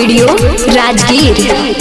studio Rajgir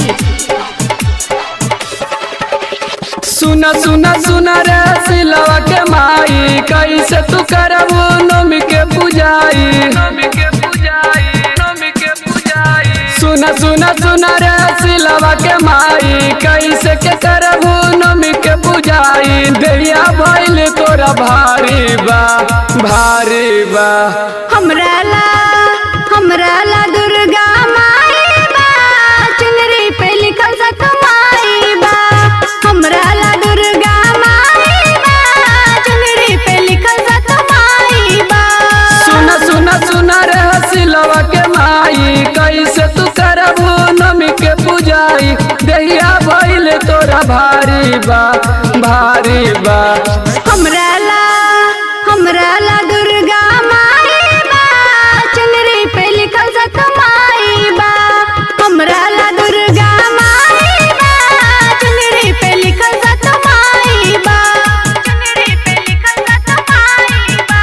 सुना सुना सुना रे सिलवा के माई कैसे तू करबू नमी के पूजाई नमी के पूजाई नमी के पूजाई सुना सुना सुना रे सिलवा के माई कैसे के करबू नमी के पूजाई दैया भइल तोरा भारी बा भारी बा हमरा ला हमरा ला दुर्गा माई बा चुनरी पे लिखल सत माई बा हमरा ला दुर्गा माई बा चुनरी पे लिखल सत माई बा सुना सुना सुना रे सिलवा के माई कैसे तू करबू नमी के पूजाई दैया भइल तोरा भारी बा भारी बा हमरा ला हमरा ला दुर्गा माई बा चुनरी पे लिखल सत माई बा हमरा ला दुर्गा माई बा चुनरी पे लिखल सत माई बा चुनरी पे लिखल सत माई बा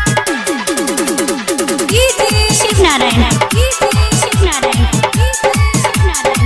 शिव नारायण शिव नारायण शिव नारायण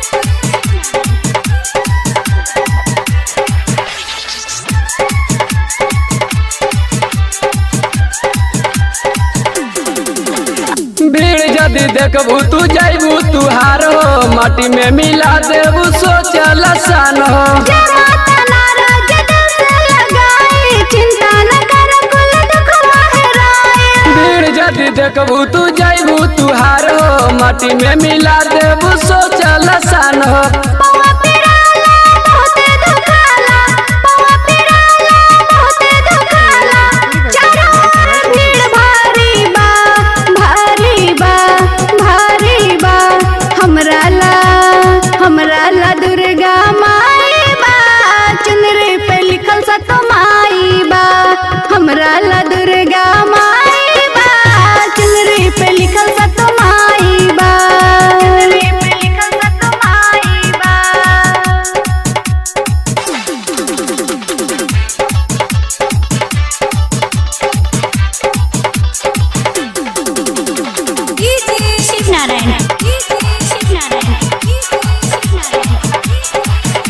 भीड़ यदि देखबू तू जाइबू तू हार हो माटी में मिला देबू सोचल सन हो जमाता नाराज दिल से लगाए चिंता न कर कुल दुखवा हराए भीड़ यदि देखबू तू जाइबू तू हार हो माटी में मिला देबू सोचल सन हो पौवा पिराला बहुते दुखाला पौवा पिराला बहुते दुखाला चारों ओर भीड़ भारी बा भारी बा भारी बा हमरा ला हमरा ला दुर्गा माई बा चुनरी पे लिखल सत माई बा हमरा ला दुर्गा माई बा चुनरी पे लिखल सत माई बा चुनरी पे लिखल सत माई बा शिव नारायण शिव नारायण शिव नारायण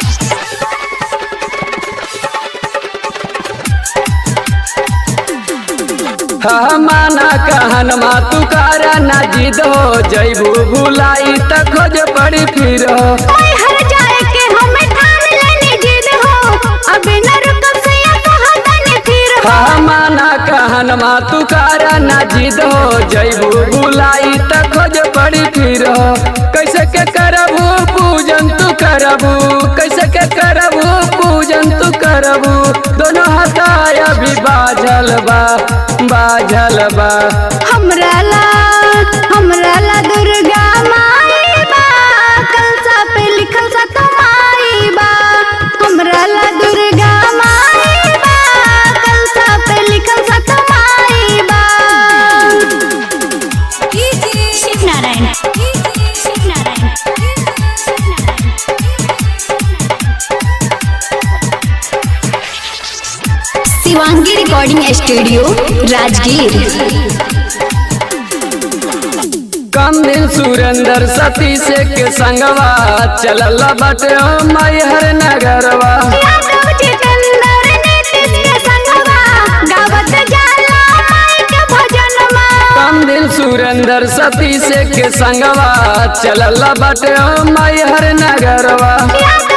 हाँ माना कहन मा तू कारा ना जिद हो जइबू भुलाई त खोज पड़ी फिर हो ओए हर जाए के हमें ठान लेनी जिद हो अब न रुकब से या कहा तने फिर हो हाँ माना कहन मा तू कारा ना जिद हो जइबू भुलाई त खोज पड़ी फिर हो कैसे के करबू पूजन तू करबू कैसे के करबू पूजन तू करबू दोनों हथाय अभी बाझल बा बाझल बा हमरा ला हमरा ला दुर्गा माई बा कलसा पे लिखल सा माई बा हमरा ला दुर्गा माई बा कलसा पे लिखल सा माई बा शिव नारायण शिव नारायण शिवांगी रिकॉर्डिंग स्टूडियो राजगीर कम दिन सुरेंद्र सती से के संगवा चलल बटे मैहर नगरवा यादव जितेंद्र नीतीश के संगवा गावत जाला माई के भजनमा कम दिन सुरेंद्र सती से के संगवा चलल बटे मैहर नगरवा यादव